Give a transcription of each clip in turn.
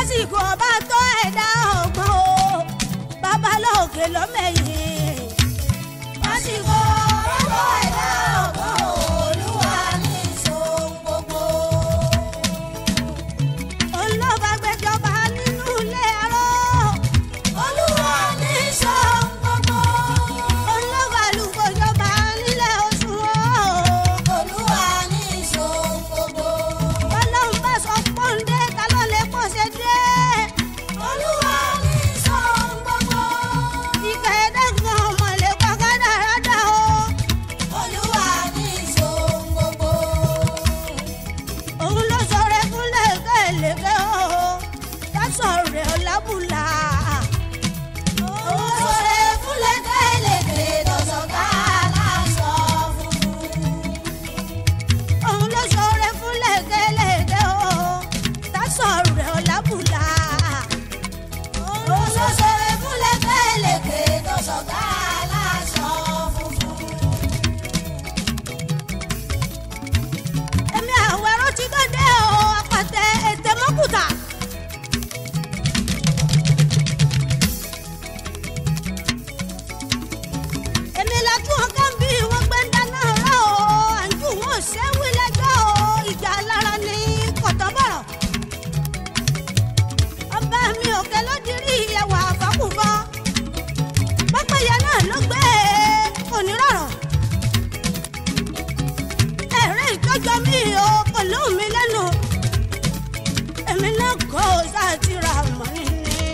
lásìkò ọba tó ẹ̀dá ọgbọ́n o babalóòkè lọ́mẹ̀yìn. lásìkò ọba tó ẹ̀dá ọgbọ́n o olúwa ní ìṣòro gbogbo. olùlọ́ba gbẹjọba nínú ilé ẹ̀rọ. olúwa ní ìṣòro gbogbo. olùlọ́ba lùkọ́jọba nílé oṣù o. olúwa ní ìṣòro gbogbo. ọlọ́run bá sọ pọ́ńdé ta ló lè pọ̀ ṣe dé. olúwa ní ìṣòro gbogbo. ìkà ẹ̀dá kan ọmọ lè pa kádàrádà o. olúwa ní ìṣòro gbogbo. òun ló sọ̀rọ̀ fún lẹ́gẹ̀lẹ́gẹ̀ o. dásọ̀rọ̀ ọ̀làbùlà. òun sọ̀rọ̀ fún lẹ́gẹ̀lẹ́gẹ̀ lọ́sọ̀ká aláṣọ funfun òun ló ṣoore fún lẹ́gẹ́lẹ́gẹ́ o tásọ̀rẹ́ ọ̀làbùlà. òun ló ṣoore fún lẹ́gẹ́lẹ́gẹ́ tó sọ̀gá aláṣọ funfun. èmi àwẹ̀rọ ti dọ́dẹ́ o apàtẹ ètè mọ́kùtà. èmi la tún ọkàn bí wọ́n gbé ń dáná rẹ̀ o àǹjú wọn ò ṣẹ́wí lẹ́jọ́ o ìjà lára ní kọ̀tọ́bọ̀rọ̀. ọba mi òkè ló dirí ẹwà àfọkùnfọ pápẹ́yẹ náà ló gbé onírọ̀rọ̀. ẹ̀rín ìtọ́jọ́ mi o kò lóhùn mi lẹ́nu èmi náà kọ́ ọ sáà ti ra mọ́ nínú.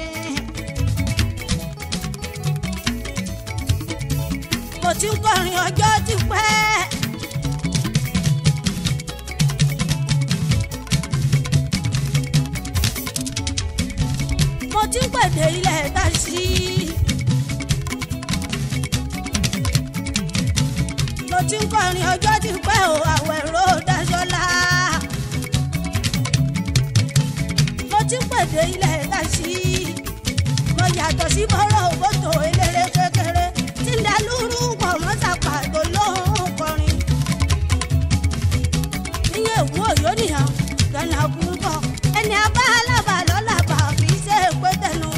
mo ti ń kọrin ọjọ́ ti pẹ́. mo ti ń pèdè ilẹ̀ ta sí. mo ti ń kọrin ọjọ́ ti pẹ́ o àwẹ̀rọ daṣọ́lá. mo ti ń pèdè ilẹ̀ ta sí. mo yàtọ̀ sí bọ́rọ̀ òbótò eléré kékeré tí ń dalúrú pọ̀ mọ́ sàpàtó lóhùn kọrin. níyẹn èwú òyò nìyàn gánà kú ń bọ̀ ẹni abá alábà lọ́làbà kì í ṣe é pé tẹnu.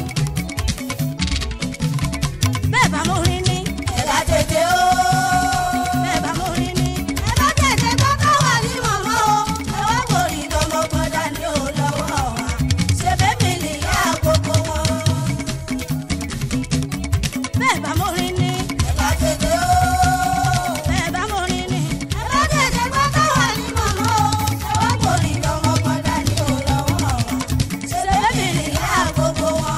bẹ́ẹ̀ bá mo rin ní. ẹ bá tètè o. bẹ́ẹ̀ bá mo rin ní. ẹ bá tètè kọ́kọ́ wà ní mọ̀mọ́ o. ẹ wá borí lọ́mọgbọ́n dání o lọ́wọ́ wa. ṣe bẹ́ẹ̀ mi nìyá gbogbo wọn bẹ́ẹ̀ bá mo rin ní. ẹ bá tètè o. bẹ́ẹ̀ bá mo rin ní. ẹ bá tètè kọ́kọ́ wà ní mọ̀mọ́ o. ẹ wá borí lọ́mọgbọ́n dání o lọ́wọ́ wa. ṣe bẹ́ẹ̀ mi nìyá gbogbo wọn.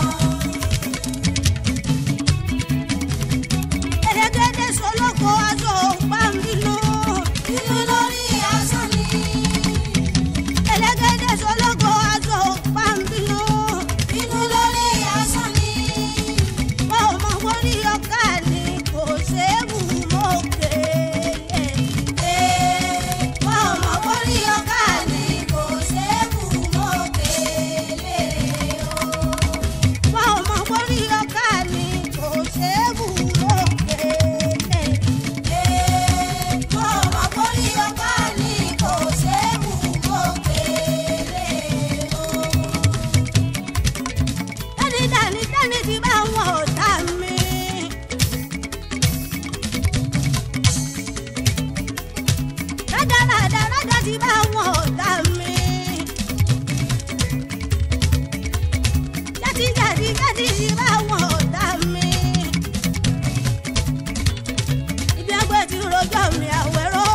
Ẹ̀ẹ́dẹ́gbẹ́dẹ́ sọlọ́kọ aṣọ pàmìlú. Inú lórí aṣọ ni. Ẹ̀ẹ́dẹ́gbẹ́dẹ́ sọlọ́kọ aṣọ pàmìlú. Inú lórí aṣọ ni. Wọ́n ò mọ wórí ọ̀ká ni kò séwu mọ́kè. Wọ́n ò mọ wórí ọ̀ká ni kò séwu mọ́kè. Wọ́n ò mọ wórí ọ̀ká ni kò séwu mọ́kè. Wọ́n ò mọ wórí ọ̀ká ni kò séwu mọ́kè. Dání dání dání ti bá wọn ọ̀tá mi. Rádá rádá rádá ti bá wọn ọ̀tá mi. Jáde jáde jáde ti bá wọn ọ̀tá mi. Ibi ẹgbẹ́ ti rojọ́ mi àwẹ̀rọ.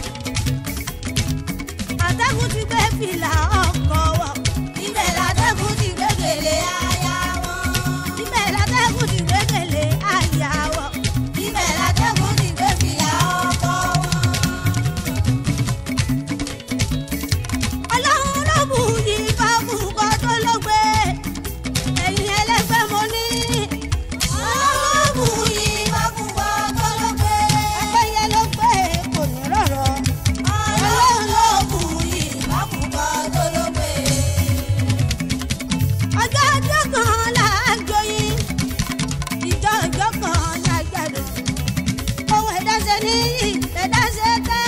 Àtẹ́kùn ti gbé fìlà ọkọ̀ wọ̀. Ibẹ̀ làtẹ́kùn ti gbé gèlè aya wọn. Ibẹ̀ làtẹ́kùn ti gbé gèlè aya wọn. Ibẹ̀ làtẹ́kùn ti gbé fìlà ọkọ̀ wọn. Ọlọ́run ló bù yí fáfù kọ́ tó ló gbé. Ẹ̀yin ẹlẹ́gbẹ́ mo ní. Ọlọ́run ló bù yí fáfù kọ́ tó ló gbé. Ẹgbẹ́ yẹn ló gbé kò ní rọ̀rọ̀. Ọlọ́run ló bù yí fáfù kọ́ tó ló gbé. Ọjọ́ ọjọ́ kan là á joyin. Ìjọ ọjọ́ kan là á gbàdùn. Ohun ẹ̀dá ṣe níyì, ẹ̀dá ṣe tẹ́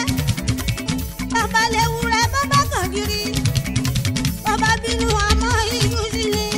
bàbá léwúrẹ́ bàbá kan kiri bàbá bínú àmọ́ ìlú sí ni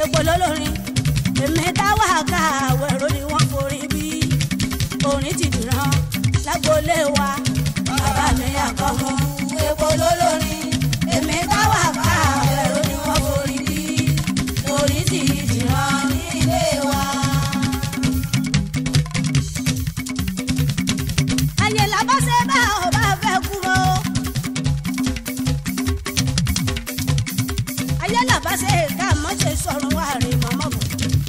epo lólórin èmi táwa ká àwẹ̀rọ ni wọ́n forí bí orin ti dìran lágboolé wa bàbá mi àkọ́mú epo lólórin èmi táwa ká àwẹ̀rọ ni wọ́n forí bí orin ti dìran nílé wa. ayé làbọ́sẹ̀ bá ọba fẹ́ kú mọ́. ayé làbọ́sẹ̀ ká mọ́ ṣe sọ̀rọ̀ wá rí mọ́mọ́ bọ̀.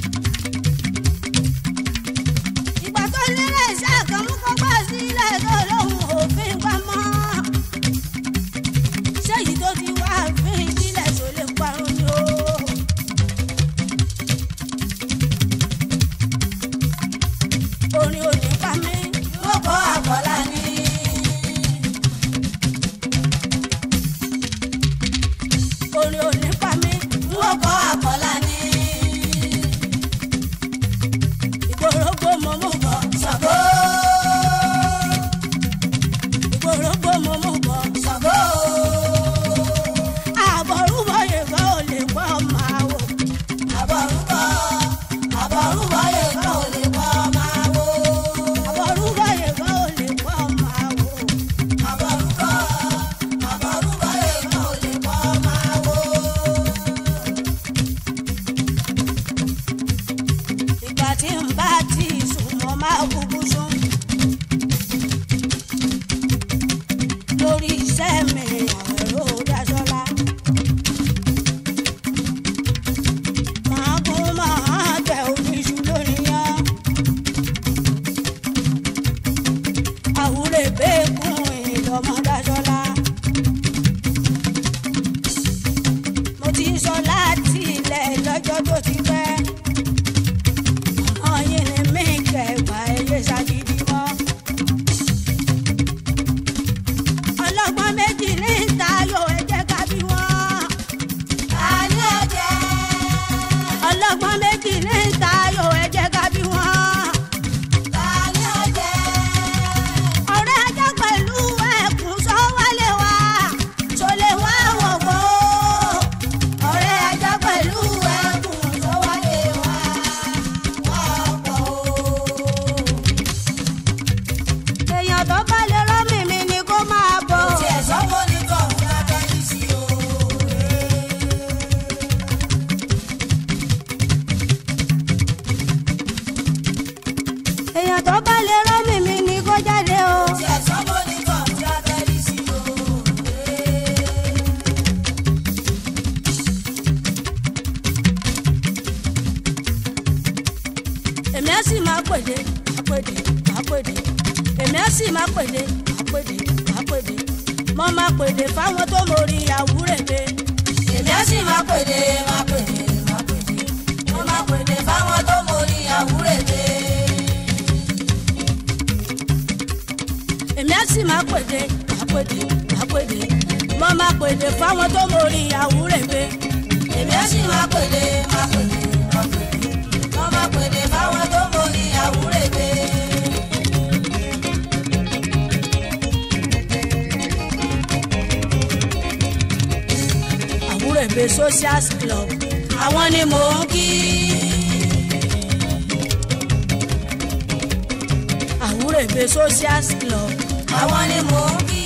ìgbà tó nílé iṣẹ́ àkànmú kó gbà sílẹ̀ tó lóhùn òfin pamọ́. ṣéyí tó ti wá fi ìdílé tó lè parun ni o. orin ò ní pa mí mo kọ́ àkọ́lá ni. orin ò ní pa mí mo kọ́ àkọ́lá ni. ìgbòrógbò mo mú bọ̀ ṣàgó. ìgbòrógbò mo mú bọ̀ ṣàgó. àbọ̀rúbọ̀ yẹ̀fọ́ ò lè pọ̀ máa wò. àbọ̀rúbọ̀ àbọ̀rúbọ̀ yẹ̀fọ́ ò lè pọ̀ máa wò. àbọ̀rúbọ̀ yẹ̀fọ́ ò lè pọ̀ máa wò. àbọ̀rúbọ̀ àbọ̀rúbọ̀ yẹ̀fọ́ ò lè pọ̀ máa wò. ìgbà tí n bá ti sùn mo máa kúkú sùn. lórí iṣẹ́ mi àwẹ̀rọ dáṣọ́lá. màá kún màá tẹ oníṣu lónìí yán. àwúrẹ̀ bẹ́ẹ̀ kún ìlọ́mọ dáṣọ́lá. mo ti sọ láti ilẹ̀ lọ́jọ́ tó ti pẹ́ ọyìn ni mí kẹgbà ẹyẹ ṣàgídí mọ́. ọlọ́gbọ́n méjì ní ìtayọ̀ ẹ̀jẹ̀ ká bí wọ́n. àní ọ̀jẹ̀. ọlọ́gbọ́n méjì ní ìtayọ̀ ẹ̀jẹ̀ ká bí wọ́n. àní ọ̀jẹ̀. ọ̀rẹ́ ajá pẹ̀lú ẹ̀kún sọ́wálé wa sólè wá wọ̀gbọ́. ọ̀rẹ́ ajá pẹ̀lú ẹ̀kún sọ́wálé wa èèyàn tó bá lè rọ́mì mi ni kó máa bọ̀. Tí ẹ̀ sọ́wọ́ ní kọ̀ọ̀hún lábẹ́ ní sí o. èèyàn tó bá lè rọ́mì mi ni kó jáde o. Tí ẹ̀ sọ́wọ́ ní kọ̀ọ̀hún lábẹ́ ní sí o. èmi á sì máa pèdè àpèdè àpèdè èmi á sì máa pèdè àpèdè àpèdè mo máa pèdè fáwọn tó mórí àwúrèdè. Èmi á sì máa pèdè, máa pèdè, máa pèdè. Mo máa pèdè fáwọn tó mórí àwúrèdè. èmi á sì máa pèdè àpèdè àpèdè mo máa pèdè fáwọn tó mórí àwúrèdè. Èmi á sì máa pèdè, máa pèdè, máa pèdè. Mo máa pèdè fáwọn tó mórí àwúrèdè. àwúrèdè social club àwọn ni mò ń kí. àwúrèdè social club Àwọn ni mò ń kí.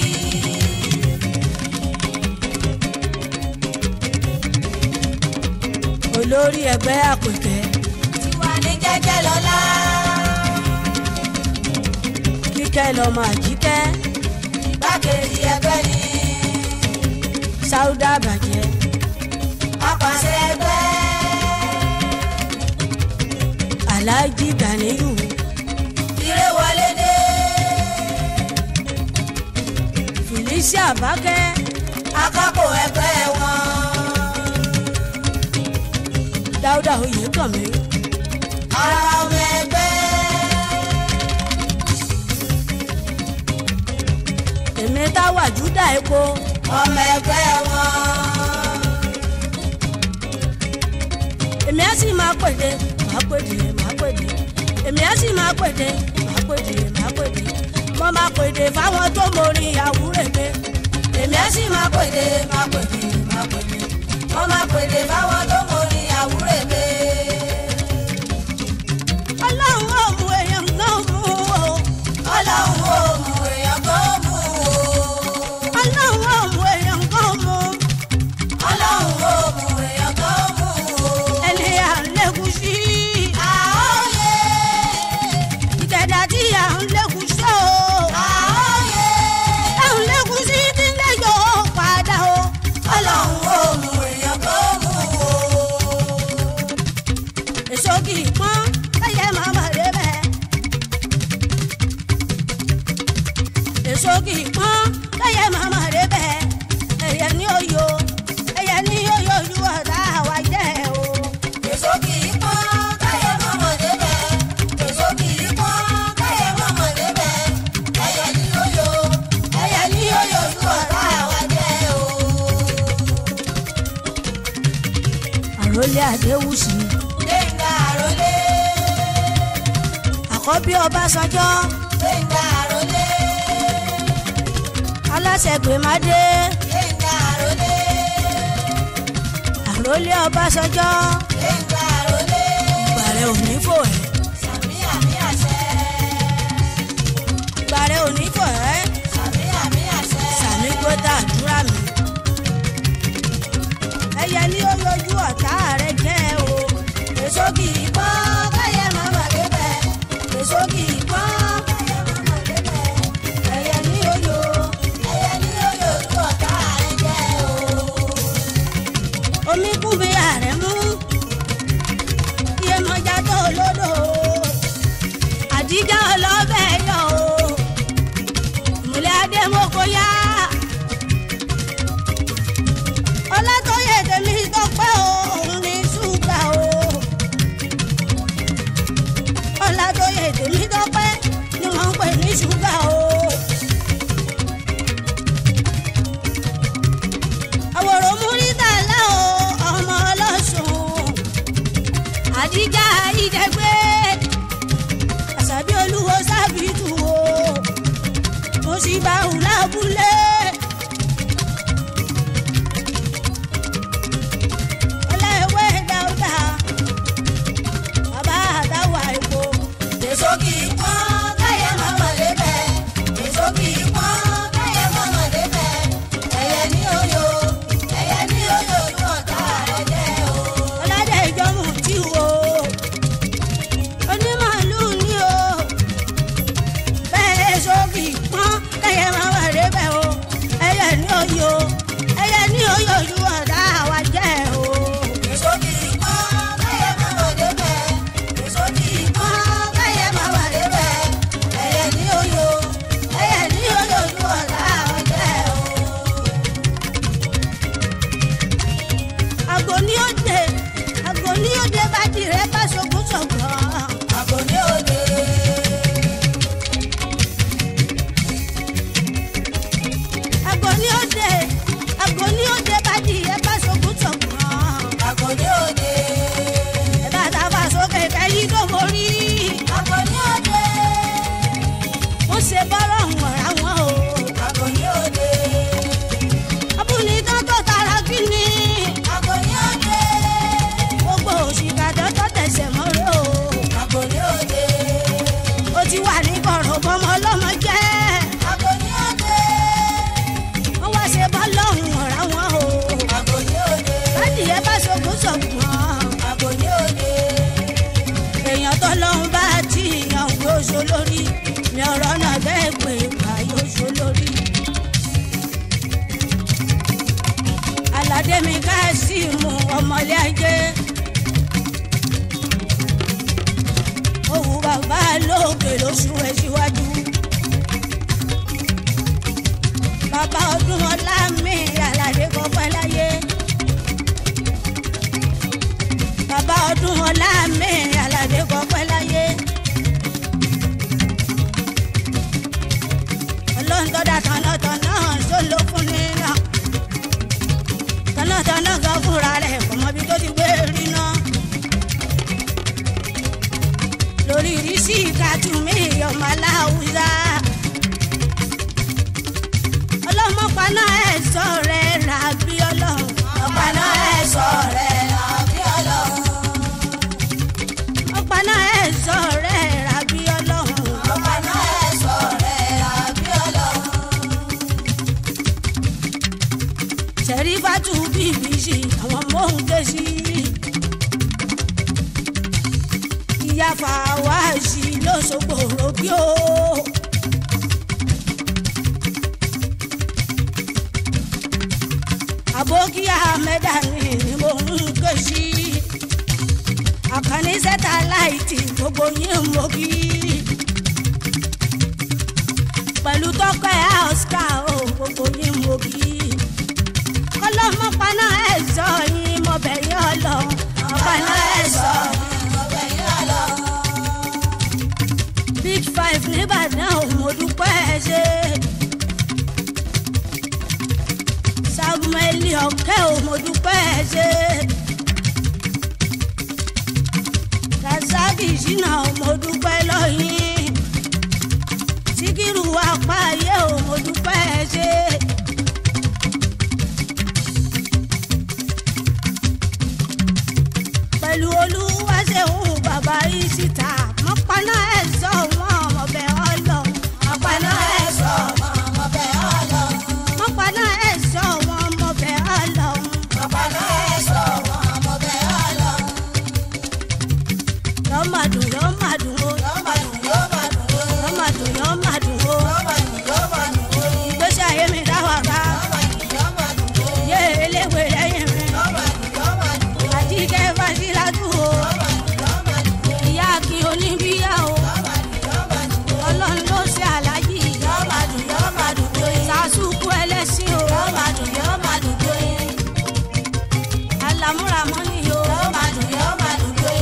olórí ẹgbẹ́ àpèkẹ́ Tiwa ní jẹ́jẹ́ lọ́lá. kíkẹ́ lọ́mọ àjíkẹ́ Igbákejì ẹgbẹ́ ni. sáúdà bàjẹ́ Apàṣẹ ẹgbẹ́. aláàjì gàníyù Ire wọlé dé. felicia bákẹ́ Akápò ẹgbẹ́ wọn. dáúdà oyèkànmí Ara ọmọ ẹgbẹ́. èmi táwà júdà epo Ọmọ ẹgbẹ́ wọn. èmi á sì máa pèdè máa pèdè máa pèdè èmi á sì máa pèdè máa pèdè máa pèdè mo máa pèdè fáwọn tó mórí àwúrèdè Èmi á sì máa pèdè, máa pèdè, máa pèdè. Wọ́n máa pèdè fáwọn tó mórí àwúrèdè. àrólé adéwùsì gbẹ̀ngà àròlé àkọ́bí ọbásanjọ́ gbẹ̀ngà àròlé aláṣẹ gbèmádé gbẹ̀ngà àròlé àrólé ọbásanjọ́ gbẹ̀ngà àròlé ìgbàrẹ̀ òní fò ẹ́ sàmì àmì àṣẹ ìgbàrẹ̀ òní fò ẹ́ sàmì àmì àṣẹ sàmì gbọ́dọ̀ àdúrà mi. ẹyẹ ní ó yọjú ọ̀tá rẹ̀ jẹ́ o èso kì í pọ́n káyẹ̀ mọ́mọ́ débẹ̀ èso kì í pọ́n káyẹ̀ mọ́mọ́ débẹ̀ ẹyẹ ní ó yọ ẹyẹ ní oyè ojú ọ̀tá rẹ̀ jẹ́ o. omi kú bí ààrẹ mú iye mọ́jà tó lódò àdíjà ọlọ́bẹ̀ yọ o ìmùlẹ̀ adémọ́kọ yá ọlátọ́yẹ tèmi tọpẹ́ o òun ní ṣúgà o ọlátọ́yẹ tèmi tọpẹ́ ni wọ́n ń pè ní ṣúgà o. àwòrán múrítà lá o ọmọ ọlọ́sùn àdíjà ìdẹ́gbẹ́ àṣàbí olúwo sábìtù o mo sì bá òun lábúlé. ọláìwé dáúdà bàbá àdáwà èkó èso kì í pọ́n káyẹ̀ mọ́mọ́ débẹ̀ èso kì í pọ́n káyẹ̀ mọ́mọ́ débẹ̀ ẹyẹ ní oyè ẹyẹ ní oyè ojú ọ̀tá rẹ̀ jẹ́ o. ọládé ìjọmù tí o onímọ̀lú ni o bẹ́ẹ̀ sókì pọ́n kẹyẹ máa wà débẹ̀ o ẹyẹ ní oyè o ẹyẹ ní oyè ojú ọ̀dà wa jẹ́ o. èso kì í pọ́n káyẹ̀ mọ́mọ́ débẹ̀ èso kì í pọ́n káyẹ̀ mọ́mọ́ débẹ̀ ẹyẹ ní oyè ẹyẹ ní oyè ojú ọ̀tá rẹ̀ jẹ́ o. àgò ní òde àgò ní òde bá tirẹ̀ bá ṣogún ṣọ̀gbọ́n. àgò ní òde. àgò ní òde àgò ní òde bá tirẹ̀ bá ṣogún ṣọ̀gbọ́n. àgò ní òde. ẹ̀dá tá a bá sókè kẹ́yìn tó borí. àgò ní òde. ó ṣe bọ́rọ̀ wọ̀n àwọn o. àgò ní òde. abúlé tán tó tara kí ni. àgò ní òde. gbogbo òṣìkà tó tó tẹ̀sẹ̀ mọ́rẹ́ o. àgò ní òde. ó ti wà ní kọ̀rọ̀ bọ́mọ ọlọ́mọ jẹ́. àgò ní òde. wọ́n wá ṣe bọ́lọ̀ wọ̀n àwọn o. àgò ní òde. bádìyẹ bá ṣogún ṣọ̀gbọ́n. àgò ní òde. èèyàn tó lọ́hún bá tí ìyàn yóò ṣo lórí ni ọ̀rọ̀ náà bẹ́ẹ̀ pé ìgbà yóò ṣo lórí. aládé mi ká sí mu ọmọlé ajé. òwú bàbá lókè lóṣù ẹ̀ síwájú. bàbá ọdún ọlá mi aládé kọ́pẹ́ láyé. bàbá ọdún ọlá mi aládé kọ́pẹ́ láyé. ọlọ́ńtọ́dà tọ̀nàtọ̀nà sólò fún nínà. tọ̀nàtọ̀nà gan fúnra rẹ̀ kò mọ ibi tó ti gbé rí náà. lórí ìrísí ìkàtúmí ọmọ aláwùjá. ọlọ́mọpaná ẹ̀ sọ rẹ̀ rà bí ọlọ́run. ọ̀pàná ẹ̀ sọ rẹ̀ àbí ọlọ́run. ọ̀paná ẹ̀ sọ rẹ̀ rà bí ọlọ́run. ọ̀pàná ẹ̀ sọ rẹ̀ àbí ọlọ́run. sẹ̀rífàtú bbc àwọn mòún ké sí. ìyá fàwáàsì lọ́sọ̀gbọ̀ òbí o. àbókí ahmeda ni ni mò ń ké sí. àkànní sẹ́tàláìtì gbogbo yín mọ́ kí. pẹ̀lú tọ́kọ̀ ẹ̀ oscar o gbogbo yín mọ́ kí ọlọ́mọ paná ẹ̀ sọ yín mo bẹ̀ yín ọlọ paná ẹ̀ sọ ọbẹ̀ yín ọlọ́run. big five nìbàdàn ò mo dúpẹ́ ẹ ṣe. samuel ọ̀kẹ́ ò mo dúpẹ́ ẹ ṣe. aláàjì ìṣínà mo dúpẹ́ lọ́yìn síkírù apá ayé o mo dúpẹ́ ṣe. pẹ̀lú olúwaṣẹ́hùn bàbá ìṣìta mọ́páná ẹ̀ sọ wọn ọmọbẹ̀ ọlọ́run Ọ̀pẹ̀lọ́ ẹ̀ṣọ́ ọmọ ọmọbẹ̀ ọlọ́run. mọ́páná ẹ̀ sọ wọn ọmọbẹ̀ ọlọ́run Ọ̀pẹ̀lọ́ ẹ̀ṣọ́ ọmọ ọmọbẹ̀ ọlọ́run. yọ́màdùn yọ́màdùn o Yóò máa dùn, yóò máa dùn ó. yọ́màdùn yọ́màdùn o Yóò máa dùn, yóò máa dùn ó. ìgbésí ayé mi dáwà ká Yóò máa dùn, yóò máa dùn ó. yé eléwé lẹ́yìn mi Yóò máa dùn, yóò máa dùn ó. àjíkẹ́ fásilátù o Yóò máa dùn, yóò máa dùn ó. ìyá kí oníbíyà o Yóò máa dùn, yóò máa dùn ó. ọlọ́run ló ṣe àlájì Yóò máa dùn, yóò máa dùn ó. sàṣùkú ẹlẹ́sìn o Yóò máa dùn, yóò máa dùn ó. alámúramọ́ ni o Yóò máa dùn, yóò máa dùn ó.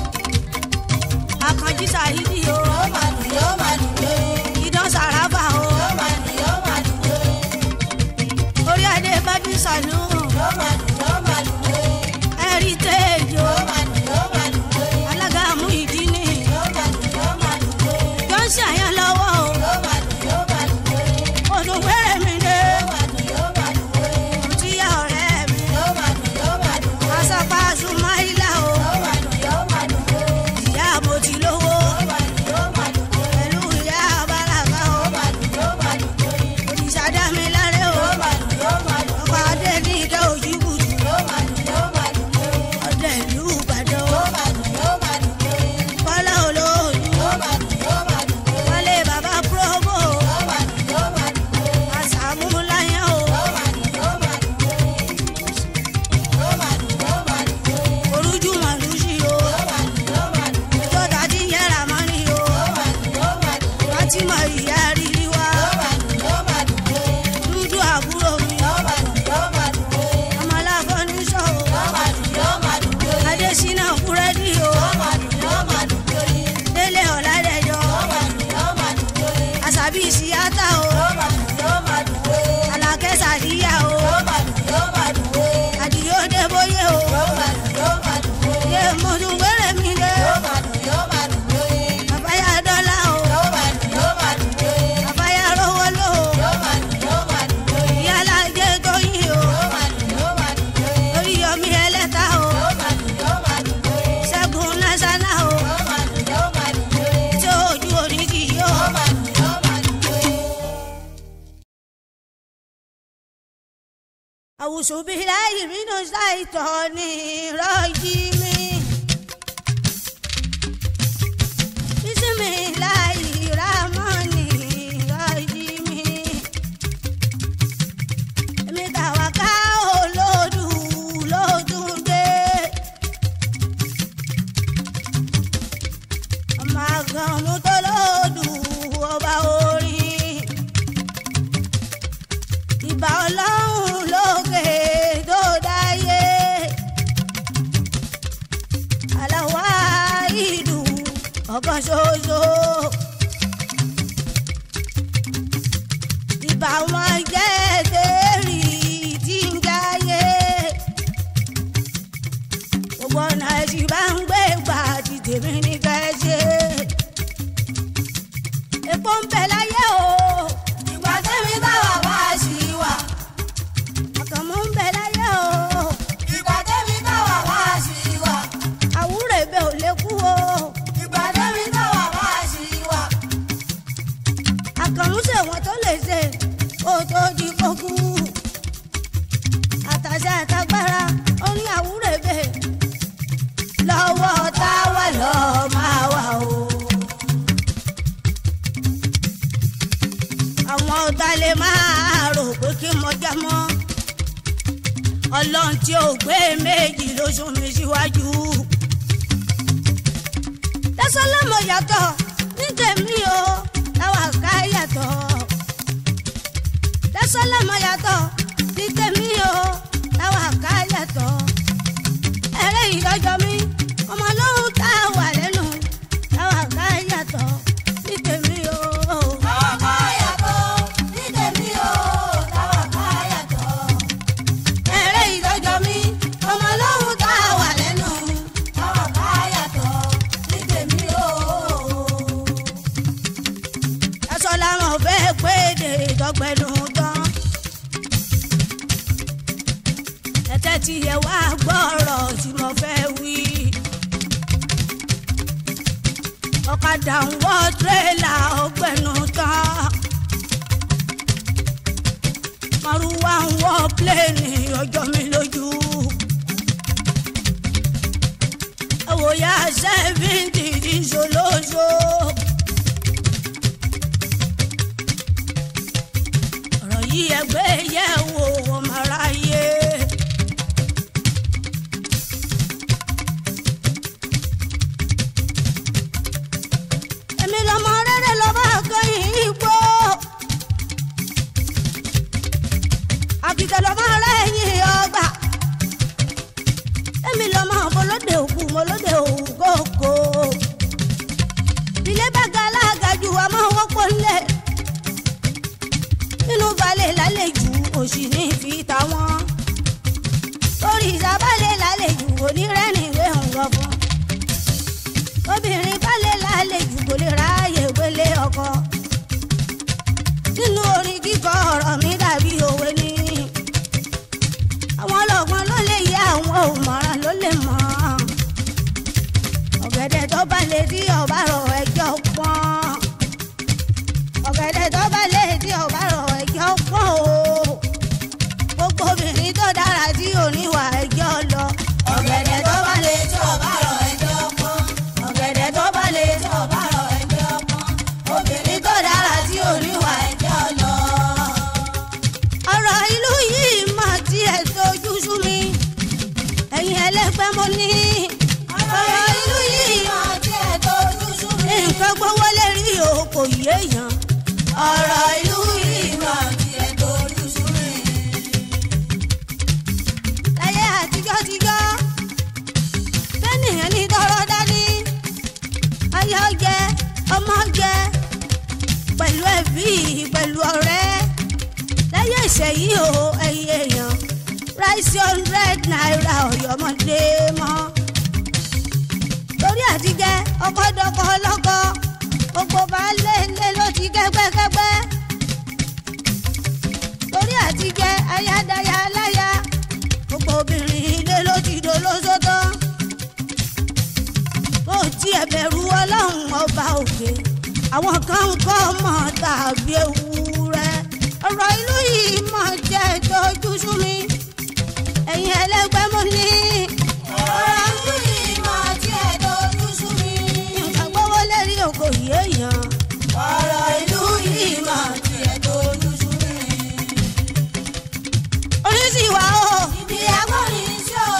àkànjí sàhídì o Yóò máa dùn, yóò máa dùn ó. ìdán sàràbà o Yóò máa dùn, yóò máa dùn ó. orí adé bábí sànú Yóò máa dùn, yóò máa dùn ó. ẹ̀rí téèjò Yóò máa dùn, yóò máa dùn ó. alága mú ìdí ni Yóò máa dùn, yóò máa dùn ó. tó ń ṣàyàn lọ́wọ́ o Yóò máa dùn, yóò máa dùn ó. odò wẹ́rẹ̀ mi dé Yóò máa dùn, yóò máa dùn ó. òtíyà ọ̀rẹ́ mi Yóò máa dùn, yóò máa dùn ó. àṣàpá sùmáìlà o Yóò máa dùn, yóò máa dùn ó. ìyá mo ti lówó Yóò máa dùn, yóò máa dùn ó. pẹ̀lú ìyá bàràkà o Yóò máa dùn, yóò máa dùn ó. òrìṣà dá mi láré o Yóò máa dùn, yóò máa dùn ó. ọkọ̀ adé ní ìdá òjì kùtù Yóò máa dùn, yóò máa dùn ó. ọdẹ ìlú ìbàdàn o Yóò máa dùn, yóò máa dùn ó. kọ́lá olóòlù Yóò máa dùn, yóò máa dùn ó. wọlé bàbá probo Yóò máa dùn, yóò máa dùn ó. àṣàmú láyàn o Yóò máa dùn, yóò máa dùn ó. Yóò máa dùn, yóò máa dùn ó. orújú màlúùsì o Yóò máa dùn, yóò máa dùn ó. ìjọba tí ń yẹra mọ́ ni o Yóò máa dùn, yóò máa dùn ó. fatima ìyá rírí wa Yóò máa dùn, yóò máa dùn ó. dúdú àbúrò mi Yóò máa dùn, yóò máa dùn ó. ọmọláfọ́ ní sọ o Yóò máa dùn, yóò máa dùn ó. adésínà búrẹ́dì o Yóò máa dùn, yóò máa dùn ó. délé ọ̀làdẹ̀jọ Yóò máa dùn, yóò máa dùn ó. àṣàbí ìṣíyàtà o Yóò máa dùn, yóò máa dùn ó. àlàkẹ́ sàdíyà o Yóò máa dùn, yóò máa dùn ó. àdìyó débóyè o Yóò máa dùn, yóò máa dùn ó. yé mọ̀tún wẹ́rẹ̀ mi dé Yóò máa dùn, yóò máa dùn ó. àbáyá dọ́là o Yóò máa dùn, yóò máa dùn ó. àbáyá rówó lò o Yóò máa dùn, yóò máa dùn ó. ìyálà jẹ́ tóyìn o Yóò máa dùn, yóò máa dùn ó. orí yọmí ẹlẹ́ta o Yóò máa dùn, yóò máa dùn ó. ṣẹ́gun násánà o Yóò máa dùn, yóò máa dùn ó. tí ojú oníkì yó Yóò máa dùn, yóò máa dùn ó. àwùsù bíi láyé mínú ṣàìtọ́ ní rọ́ọ̀jì mi. bísímì láyé rámọ́nì rọ́ọ̀jì mi. èmi tàwa ká olódù lódùn dé. ọmọ àgàn mú tó lódù ọba orin ìbà ọlọ́run lókè tó dáyé aláwa ìlú ọ̀kan ṣoṣo ìbà wọn jẹ́ tẹ́rì tí ń jáyé gbogbo ọ̀nà ẹ̀sìn bá ń gbé gbà tí tèmi ní ká ẹ ṣe epo ń bẹ láyé o Ìgbà tẹ́mi bá wà wá sí wà. ọkàn mọ́ ń bẹ láyé o. Ìgbà tẹ́mi bá wà wá sí wà. àwúrò ẹ̀bẹ̀ ò lè kú o Ìgbà tẹ́mi bá wà wá sí wà. àkànmúṣe wọn tó lè ṣe kó tó di kókú àtàṣe àtàgbára ó ní àwúrò ẹ̀bẹ̀ lọ́wọ́ táwa lọ máa wà o. àwọn ọ̀tá lè máa rò pé kí mo já mọ́ ọlọ́run tí ò gbé méjì ló sún mi síwájú. lẹ́sọ̀lọ́mọ yàtọ̀ ní tèmi o táwa ká yàtọ̀. lẹ́sọ̀lọ́mọ yàtọ̀ ní tèmi o táwa ká yàtọ̀. ẹ̀rẹ́ ìdọ́jọ́ mi ọmọ lóhùn tá a wà lẹ́nu táwa ká yàtọ̀ ní tèmi o. Táwa ká yàtọ̀ ní tèmi o. Táwa ká yàtọ̀. ẹ̀rẹ́ ìdọ́jọ́ mi ọmọ lóhùn tá a wà lẹ́nu. Táwa ká yàtọ̀ ní tèmi tẹ́tí ẹ wá gbọ́rọ̀ tí mo fẹ́ wí. ọ̀kadà ń wọ́ tírélà ọgbẹ́nu tán. márùwá ń wọ́ pléènì ọjọ́ mi lójú. ẹ̀wòyà sẹ́fíǹtì ìṣòlóṣo. ọ̀rọ̀ yìí ẹgbẹ́ yẹ̀ wò ọmọ aráyé. èmi lọmọ rere lọba kẹyìn igbó àkìtẹ̀ lọmọ lẹ́yìn ọgbà èmi lọmọ bọlódé òkú mọlódé òkòkò ilé bàgà alágàjù àmọ́ wọ́pọ̀ ńlẹ̀ nínú balẹ̀ lálejò òsì ní fi tàwọn torí ìsàbálẹ̀ lálejò onírẹ́nìwé ń gọ fún obìnrin balẹ̀ lálejò kò lè ráàyè gbélé ọkọ nínú orin kíkọ ọ̀rọ̀ mi dàbí òwe ni àwọn ọlọ́gbọ́n ló lè yẹ àwọn òmọ̀ràn ló lè mọ̀ ọ̀gẹ̀dẹ̀ tó bá lè dí ọ̀bá rọ̀ ẹjọ́ pọ́n ọ̀gẹ̀dẹ̀ tó bá lè dí ọ̀bá rọ̀ ẹjọ́ pọ́n o gbogbo obìnrin tó dára tí ò níwà ẹjọ́ lọ ọ̀gẹ̀dẹ̀ tó bá lè tí ọ̀bá rọ̀ ẹjọ́ pọ́n. ọ̀gẹ̀dẹ̀ tó bá lè tí ọ̀bá rọ̀ ẹjọ́ pọ́n. obìnrin tó dára tí ò níwà ẹjọ́ lọ. ọ̀rọ̀ ìlú yìí mà tiẹ̀ tójú sú mi ẹ̀yin ẹlẹ́gbẹ́ mo ní ọ̀rọ̀ ìlú yìí máa tiẹ̀ tójú sú mi. nǹkan gbówó lè rí o kò yéèyàn ọ̀rọ̀ ìlú yìí máa tiẹ̀ tójú sú mi. láyé àtijọ́ tijọ́ fẹ́nìyàn ní tọrọ dání ayọ̀ jẹ ọmọ jẹ pẹ̀lú ẹbí pẹ̀lú ọ̀rẹ́ láyé ìṣẹ̀yí o ẹ̀yìn èèyàn ráìsì hundred naira ọ̀yọ́mọdé mọ́ torí àtijẹ́ ọkọ̀dọ́kọ̀ ọlọ́kọ̀ gbogbo baálé ilé ló ti kẹ́gbẹ́kẹ́gbẹ́ torí àtijẹ́ ayádáyà aláya gbogbo obìnrin ilé ló ti dolóso tán ó tiẹ̀ bẹ̀rù ọlọ́run ọba òkè àwọn kan ń kọ́ ọmọ tàbí ewúrẹ́ ọ̀rọ̀ ìlú yìí mọ̀ jẹ́ tójú sú mi ẹ̀yin ẹlẹ́gbẹ́ mo ní ọ̀rọ̀ ìlú yìí máa tiẹ̀ tójú sú mi. nǹkan gbówó lérí òkò yéèyàn ọ̀rọ̀ ìlú yìí máa tiẹ̀ tójú sú mi. oríṣi ìwà o ibi agbọ́rin sí o.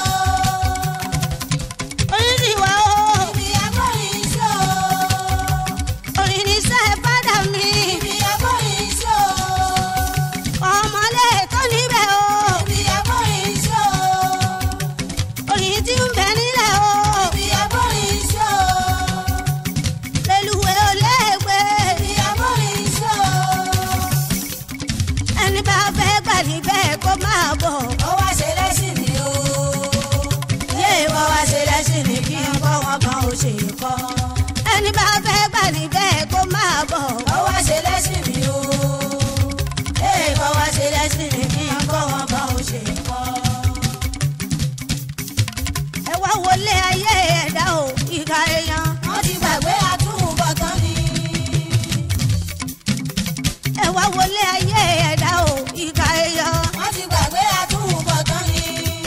oríṣi ìwà o ibi agbọ́rin sí o. orin ní sẹ́ fádà mi ibi agbọ́rin sí o. ọmọlé tó níbẹ̀ o ibi agbọ́rin sí o. orin tí ń bẹ nílẹ̀ o ibi agbọ́rin sí o. lẹ́lùwẹ̀ ò léègbé ibi agbọ́rin sí o. ẹni bá fẹ́ gbà níbẹ̀ kó máa bọ̀ ó wá ṣe lẹ́sìn ni o. yé wọ́n wá ṣe lẹ́sìn ní kí n kọ́ wọn kan ò ṣe kọ́ ẹni bá fẹ́ gbà níbẹ̀ kó máa bọ̀ ó wá ṣe lẹ́sìn mi o. ee kọ́ wá ṣe lẹ́sìn mi kí n kọ́ wọn kan ò ṣe kọ́. ẹ wá wọlé ayé ẹ̀dá o ìka èèyàn wọ́n ti gbàgbé àtúbọ̀tán ni. ẹ wá wọlé ayé ẹ̀dá o ìka èèyàn wọ́n ti gbàgbé àtúbọ̀tán ni.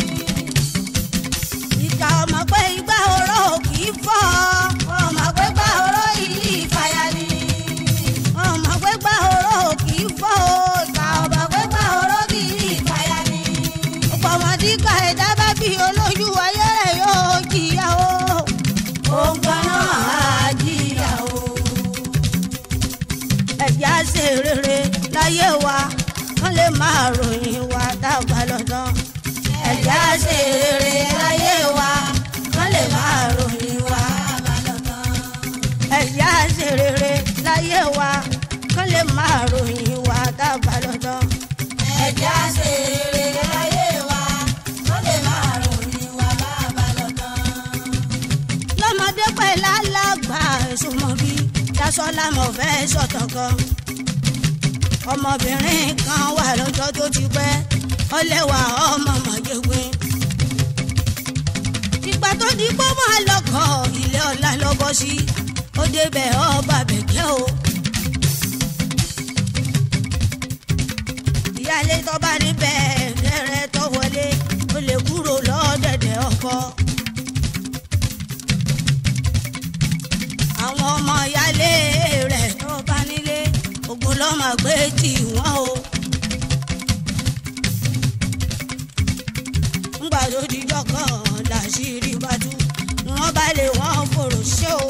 ìka ọmọ pé igbá oró kì í fọ́ ọmọ pé gbà ọ̀rọ̀ yìí ìfàyà ni. ọmọ pé gbá oró kì í fọ́ o ìka ọmọ pé gbà ọ̀rọ̀ kì í ìfàyà ni. ọ̀pọ̀ ọmọdé ká ẹ̀dá bá bí olójú ayé rẹ̀ yóò jìyà o. òun kan náà á jìyà o. ẹ̀já ṣe rere láyé wa kán lè máa ròyìn wa dàgbà lọ́dán. ẹ̀já ṣe rere láyé wa kán lè máa ròyìn wa àbálọ̀tán. ẹ̀já ṣe rere láyé wa kán lè máa ròyìn wa dàgbà lọ́dán. ẹ̀já ṣe rere láyé wa kán lè máa ròyìn wa àbálọ̀tán. lọ́mọdé pẹ̀ lálàgbà ẹ̀sùn mọ́ bí dasọ́lá mọ̀ fẹ́ sọ̀tọ̀ kan. ọmọbìnrin kan wà lọ́jọ́ tó ti pẹ́ ọlẹ́wà ọmọ mọ̀jẹ̀gbìn tó di pọ́ máa lọ́kọ̀ ilé ọ̀la lọ́bọ̀ sí ó débẹ̀ ọba bẹ̀kẹ́ o. ìyáálé tó bá níbẹ̀ gẹ́rẹ́ tó wọlé ó lè kúrò lọ́dẹ̀dẹ̀ ọkọ. àwọn ọmọ ìyáálé rẹ̀ tó bá nílé ogun lọ́mọ gbé tì wọ́n o. ńgbà tó dijọ́ kan làṣírí bá tú wọ́n bá lè wọ́n fòrò ṣé o.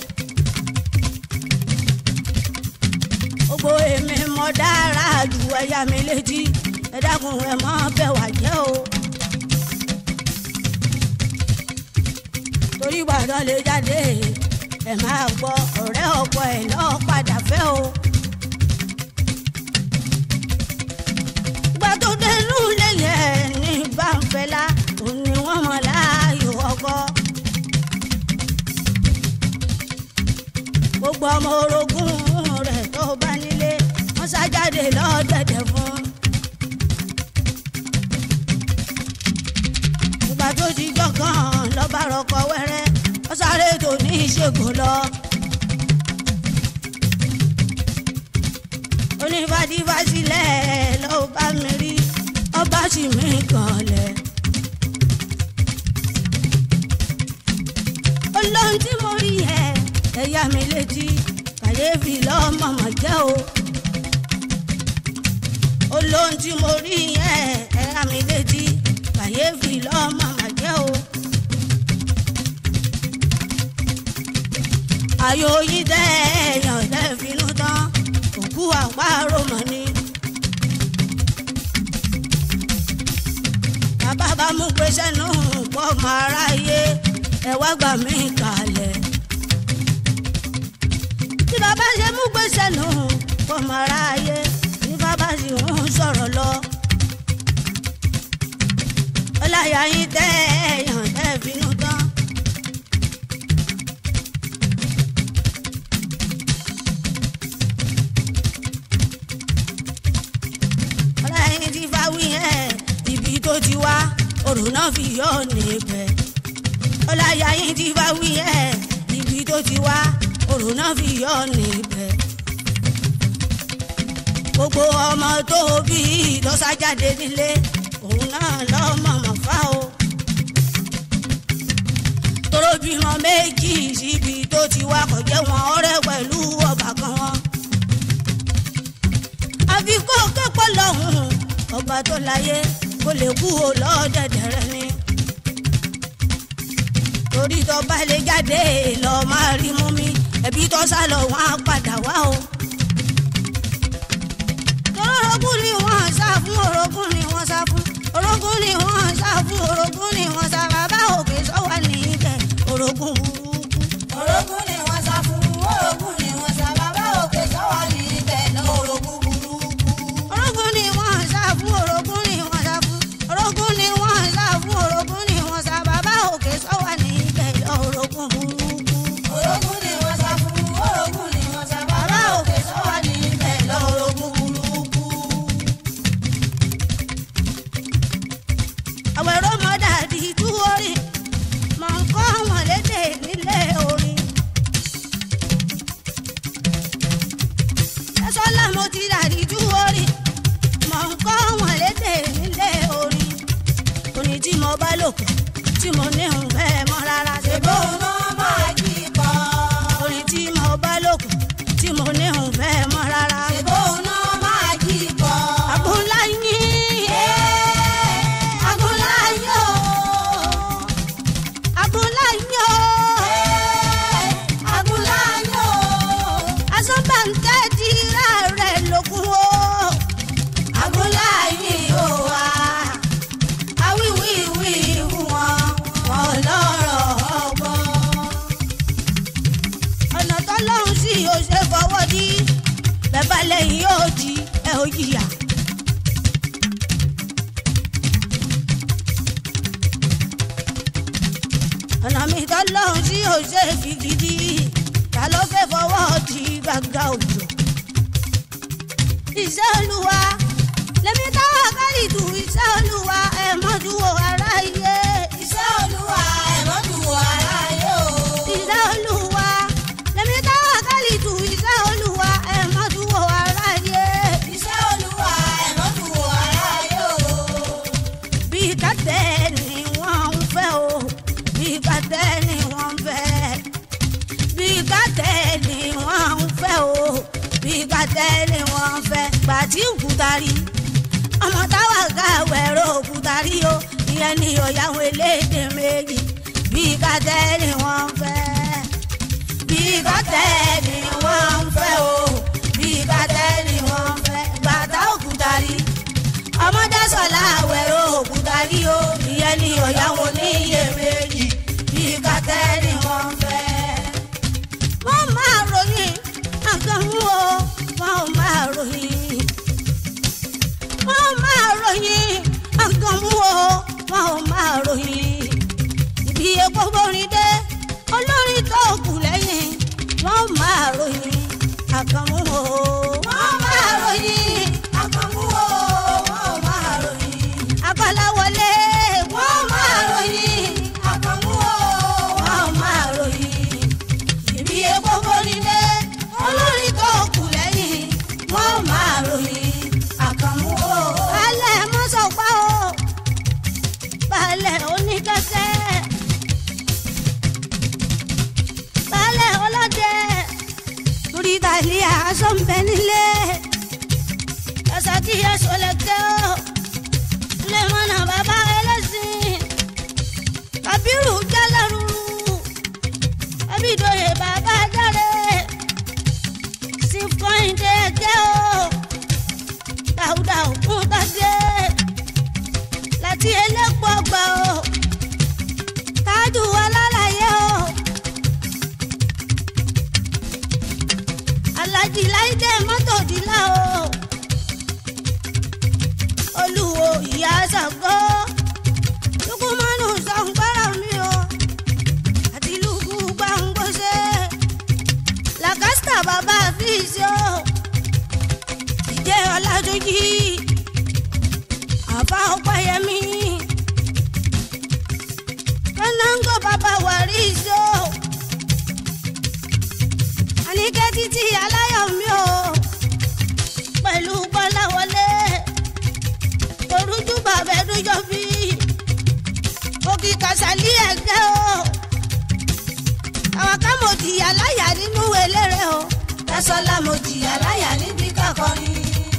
gbogbo èmi mọ dára ju ẹyà mi létí ẹ dákun ẹ mọ bẹ wà jẹ o. torí gbàdán lè jáde ẹ máa gbọ́ ọ̀rẹ́ ọkọ ẹ̀ lọ́ọ́ padà fẹ́ o. gbà tó dẹnu lẹ́yẹ ní báńfẹ́lá òun ni wọ́n mọ̀ láàyò ọkọ. gbogbo ọmọ orogún rẹ̀ tó bá nílé wọ́n ṣàjáde lọ́dẹ̀dẹ̀ fún. ìgbà tó ti jọ̀kan lọ́ba rọkọ wẹ́rẹ́ wọ́n sáré tó ní ìṣègùn lọ. onífàdífàsílẹ̀ ló bá mi rí ọba sì mí kanlẹ̀. olóhùn tí mo rí yẹ ẹ̀yà mi létí kàyéfì lọ́mọ̀mọ̀ jẹ́ o. olóhùn tí mo rí yẹ ẹ̀yà mi létí kàyéfì lọ́mọ̀mọ̀ jẹ́ o. ayò yìí tẹ́ èèyàn tẹ́ finú tán òkú àparò mọ̀ ni. bàbá bá mú pé sẹ́nu pọ̀ mọ́ aráyé ẹ wá gbà mí kalẹ̀. tí bàbá ṣe mú pé sẹ́nu pọ̀ mọ́ aráyé ní bàbá sì ń sọ̀rọ̀ lọ. ọláyà yín tẹ́ èèyàn tẹ́ finú tán. ọláyà ti fa wí ẹ̀ ibi tó ti wá òrùn náà fi yọ níbẹ̀. ọláyà yín ti fa wí ẹ̀ ibi tó ti wá òrùn náà fi yọ níbẹ̀. gbogbo ọmọ tó bí lọ́sàjáde nílé òun náà lọ́mọ mọ̀fá o. tóró bímọ méjì síbi tó ti wá kò jẹ́ wọn ọ̀rẹ́ pẹ̀lú ọbàkan wọn àfi kó kẹ́kọ̀ọ́ lọ́hùn ọba tó láyé kó lè kú o lọ́dẹ̀dẹ̀ rẹ ni. torí tó bá lè jáde lọ máa rí mú mi ẹbí tó sá lọ wọn á padà wá o. orogún ni wọ́n sá fún orogún ni wọ́n sá fún orogún ni wọ́n sá fún orogún ni wọ́n sá bàbá òkè sọ́wọ́ ní ibẹ̀ orogún burúkú. orogún ni wọ́n sá fún orogún ni wọ́n sá bàbá òkè sọ́wọ́ ní ibẹ̀ lọ orogún burúkú. orogún ni wọ́n sá fún orogún ni wọ́n sá fún orogún ni wọ́n sá fún orogún ni wọ́n sá bàbá òkè sọ́wọ́ ní ibẹ̀ lọ orogún burúkú. orogún ni wọ́n sá fún orogún ni wọ́n sá bàbá òkè sọ́wọ́ ní ibẹ̀ lọ orogún burúkú. àwọn ẹ̀rọ mọ́dà di tú orin mọ̀ ń kọ́ wọn lédè nílé orin. ẹ̀sọ́lá mo ti rà di tú orin mọ̀ ń kọ́ wọn lédè nílé orin. orin tí mo bá lò pọ̀ tí mo ní ń fẹ́ mọ́ rárá ṣe bó. bóun náà máa jí kọ́. orin tí mo bá lò pọ̀ tí mo ní ń fẹ́ mọ́ rárá. bóun náà máa jí kọ́. àbúlá yín Agúnlá yóò. àbúlá yín o. Agúnlá yóò. asọ́bàǹtẹ́ ti rà rẹ̀ lókun o. Agúnlá yìí ó wá. Awíwíwí wọn, wọn lọ́rọ̀ ọgbọ́n. ọ̀nà tọ́lọ́run sì yóò ṣe fọwọ́ dí bẹ́ẹ̀ lẹ́yìn yóò di ẹ ò jìyà. ọ̀nà mi tọ́lọ́run sì yóò ṣe fi gidi ta ló fẹ́ fọwọ́ di gbàgbà òjò. iṣẹ́ olúwa lèmi táwọn kárìtù iṣẹ́ olúwa ẹ̀ mọ́jú wo aráyé. Iṣẹ́ Olúwa ẹ̀mọ́dún òkúta rí ọmọ táwa ká wẹ̀rọ òkúta rí o ìyẹn ni òyàwó elédè méjì bí kàtẹ́ ni wọ́n fẹ́ bí kàtẹ́ ni wọ́n fẹ́ o bí kàtẹ́ ni wọ́n fẹ́ bàtà òkúta rí ọmọdé sọlá wẹ̀rọ òkúta rí o ìyẹn ni òyàwó níyè méjì bí kàtẹ́ ni wọ́n fẹ́ wọ́n máa ròyìn àgàmú o wọ́n máa ròyìn. wọ́n máa ròyìn àgàmú o wọ́n máa ròyìn. ibi epo borin dé olórin tó kù lẹ́yìn wọ́n máa ròyìn àgàmú o. wọ́n máa ròyìn àgàmú o wọ́n máa ròyìn. agbáláwọlé wọ́n máa ròyìn àgàmú o wọ́n máa ròyìn ìbí epo borílé olórí tó kù lẹ́yìn wọ́n máa ròyìn àkànmú o. balẹ̀ mọ́sọ̀pá o balẹ̀ oníkẹ́kẹ́ balẹ̀ ọlọ́dẹ torí tàlíà aṣọ ń bẹ nílé ẹsẹ̀ tí ẹ̀ṣọ́ lẹ́kẹ́ o lè mọ̀nà bàbá ẹlẹ́sìn kàbírù jálẹ̀rú abidoye bàbá dáre sí kọ́hìndé ẹgẹ́ o dáúdà òkun tàdé láti elépo ọgbà o tájú alálàyé o alájí láìdé mọ́tò dílà o olùwò ìyá ṣàgọ́ lukumanu sọ̀ngbọ́rọ̀ mi o àti lùkù gbàngbọ́sẹ̀ làkàsítà bàbá fíìsì o ìjẹ́ ọ̀làjọ́jì àbá ọ̀pẹ̀yẹmí kọ́náńgò bàbá wàrísì o àníkẹ́ títí aláyọ̀ mi o pẹ̀lú bọ́láwọlé torújú bàbá ẹ̀dújọ́ bí òkè kàṣálí ẹ̀gẹ́ o àwọn ká mo jìyà láyà nínú eléré o. Tẹ́sọ́lá mo jìyà láyà níbi kákọrin.